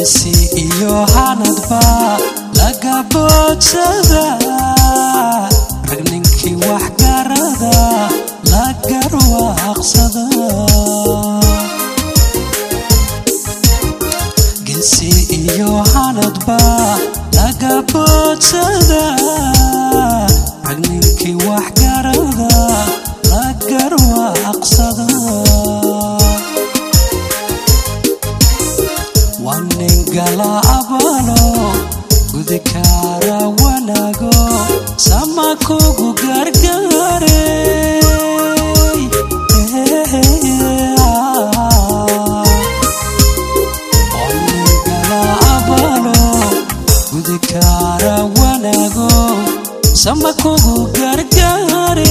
geesi iyo hanadba laga boodsada rag ninkii wax garada la garwaaqsada geesi iyo hanadba laga boodsada rag ninkii wax garada la garwaaqsada waa nin gala abalo gudi kaara wanaago sama kugu gargaare waa nin gala abalo gudi kaara wanaago sama kugu gargaare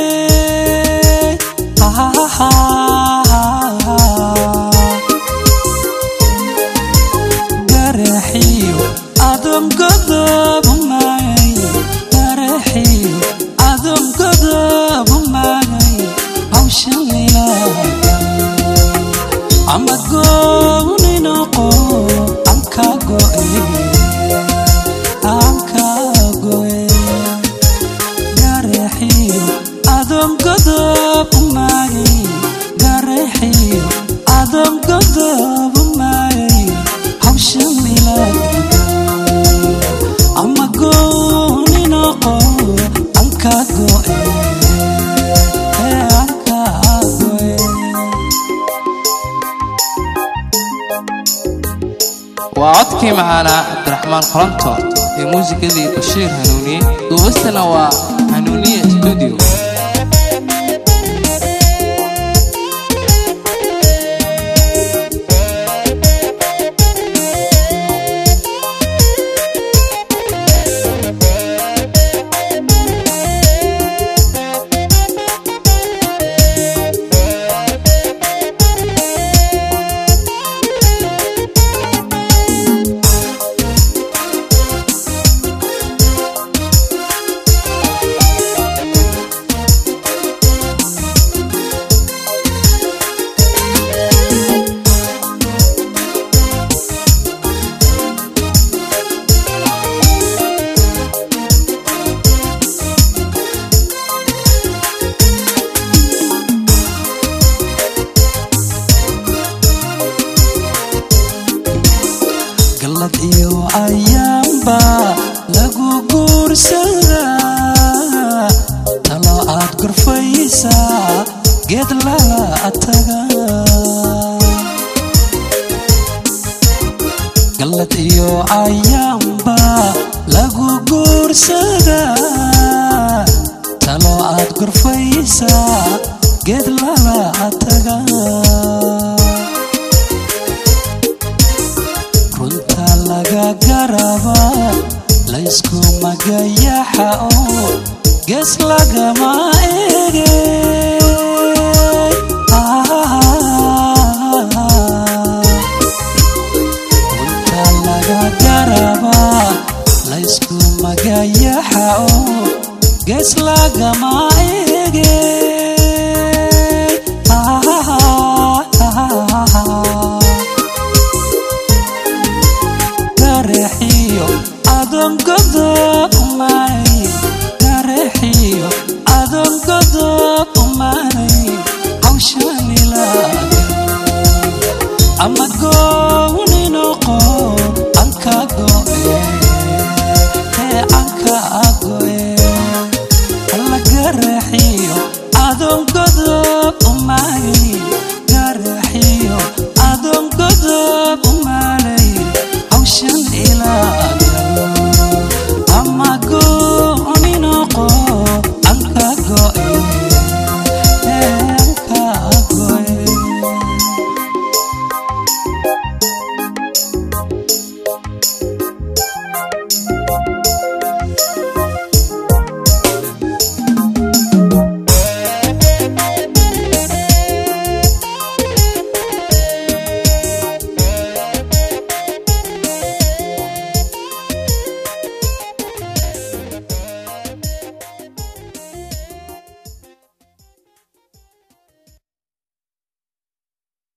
garaxiyo adon godob maagay garaxiyo adon godob maagay hawshan ilaaga ama gooni noqo amka go'e amka go'e garaxiyo adon godob maagay garaxiyo adon godob maagay hawshan ilaaga ama gooni noqo amka go'e amka go'e waa codkii macaanaa cabdiraxmaan qoronto ee muusikadii bashiir hanuuniye duubastana waa hanuuniye studio gallad iyo ayaanba lagu guursadaa talo aad gorfaysaa geed lala taga gallad iyo ayaanba lagu guursadaa talo aad gorfaysaa geed lala taga